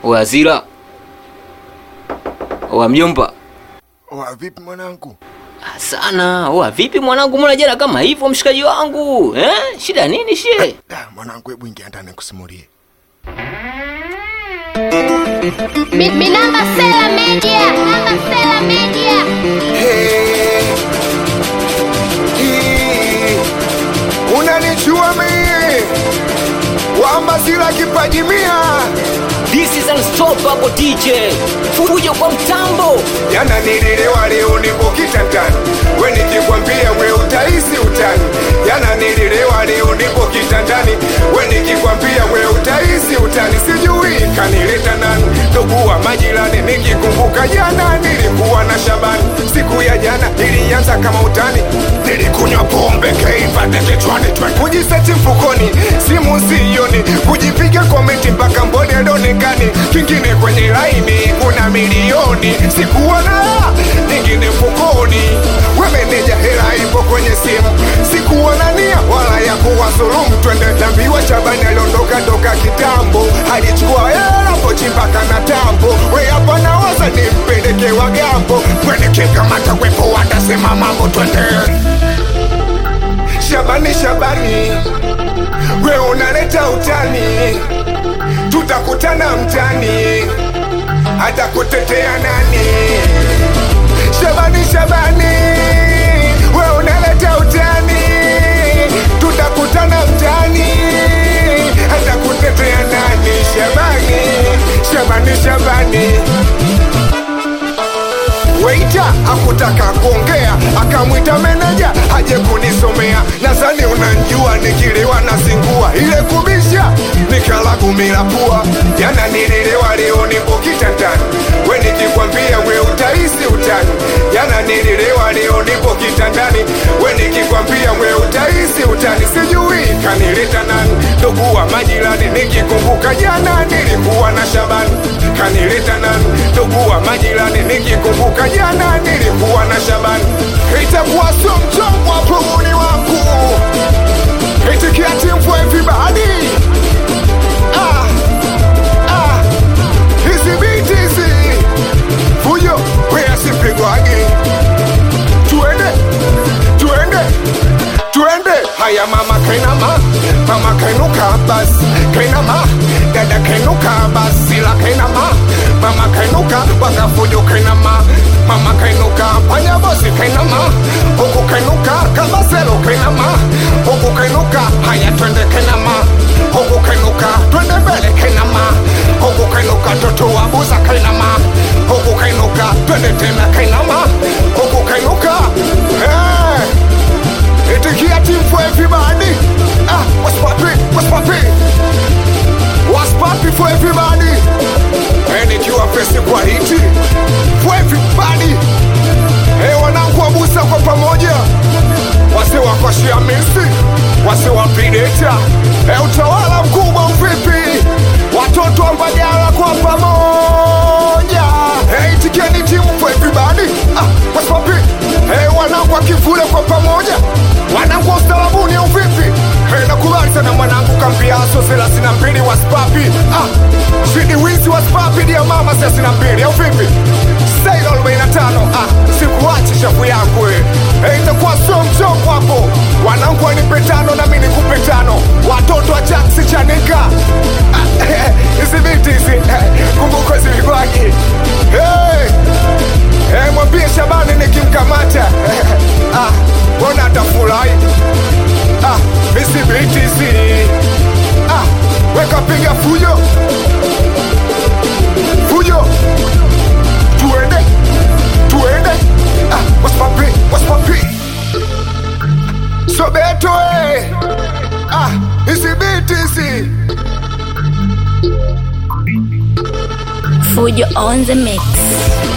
Oya Zira. Oya mjomba. Oa, vipi mwanangu? Ah, Sana. Oya vipi mwanangu, mbona jana kama hivyo mshikaji wangu? Eh? Shida nini she? Da, mwanangu, hebu ingia ndani nikusimulie. Mi- Minamba Sela Media. Minamba Sela Media. Hey. Hii. Unanijua mimi wamba sila kipaji mia This is unstoppable DJ. Fujo kwa mtambo. Jana nilelewa leo nipo kitandani, we nikikwambia we utahisi utani. Jana nilelewa leo nipo kitandani, we nikikwambia we utahisi utani. Sijui kanileta nani, ndugu wa majirani. Nikikumbuka jana nilikuwa na Shabani, siku ya jana ilianza kama utani. Nilikunywa pombe keipate kichwani, twe kujiseti mfukoni, simu sioni, kujipiga komenti mpaka mboni alionekani. Kingine kwenye laini kuna milioni, sikuwa na nyingine mfukoni. We meneja, hela ipo kwenye simu, sikuwa na nia wala ya kuwadhulumu. Twende tambiwa, Shabani aliondoka toka kitambo, alichukua hela pochi mpaka na tambo. We hapa nawaza nimpeleke Wagambo, kwene kikamata wepo watasema mambo, twende Shabani, Shabani, we unaleta utani, tutakutana mtani, hata kutetea nani? Shabani, Shabani, we unaleta utani, tutakutana mtani, hata kutetea nani? Shabani, Shabani, Shabani. Weita akutaka kuongea, akamwita meneja aje kunisomea. Nadhani unanjua nikiliwa na zingua ile kubisha nikalagumila pua. Jana nilelewa, leo nipo kitandani, we nikikwambia we utahisi utani. Jana nilelewa, leo nipo kitandani, we nikikwambia we utahisi utani. Sijui kanileta nani, ndugu wa majirani. Nikikumbuka jana nilikuwa na Shabani, kanileta nani, ndugu wa majirani. Nikikumbuka jana nilikuwa na Shabani, itakuwa sio mchongo wa pumuni wangu, itikia team for everybody. Ah, ah, hizi biti hizi fujo wea sipigwagi, tuende tuende tuende haya mama kainama mama kainuka basi kainama dada kainuka basi la kainama mama kainuka wakafujo kainama mama kainuka panya bosi kainama huku kainuka kabaselo kainama huku kainuka haya twende kainama huku kainuka twende mbele kainama huku kainuka toto wabuza kainama huku kainuka twende tena kainama huku kainuka hey. Itikia team for everybody. Ah, what's poppin'? What's poppin'? What's poppin' for everybody? And ikiwa pesi kwa hiti for everybody. Hey, wanangu wabusa kwa pamoja, wase wakwashia misi, wase wapideta. Hey, utawala mkubwa uvipi? Watoto wa Mbagala kwa pamoja. Hey, itikieni team for everybody. Ah, what's poppin'? Hey, wanangu wa kivule kwa pamoja wanangu wa ustalabuni au vipi? Hey, nakubali sana mwanangu kambiaso thelathini na mbili wa spapi ah, shidi wizi wa spapi dia mama thelathini na mbili au vipi? Staili arobaini na tano ah, sikuachi shafu yangu we. Hey, itakuwa sio mchongo hapo, wanangu wanipe tano na mimi nikupe tano, watoto wa Jaksi Chanika Ah, hizi biti hizi eh, kumbuka zilikuwaje? Hey, hey, mwambie Shabani nikimkamata ah, mbona atafurahi ah, hizi biti hizi ah, weka piga fujo fujo, tuende tuende ah, what's poppin', what's poppin'? Sobeto eh, ah, hizi biti hizi Fujo on the mix.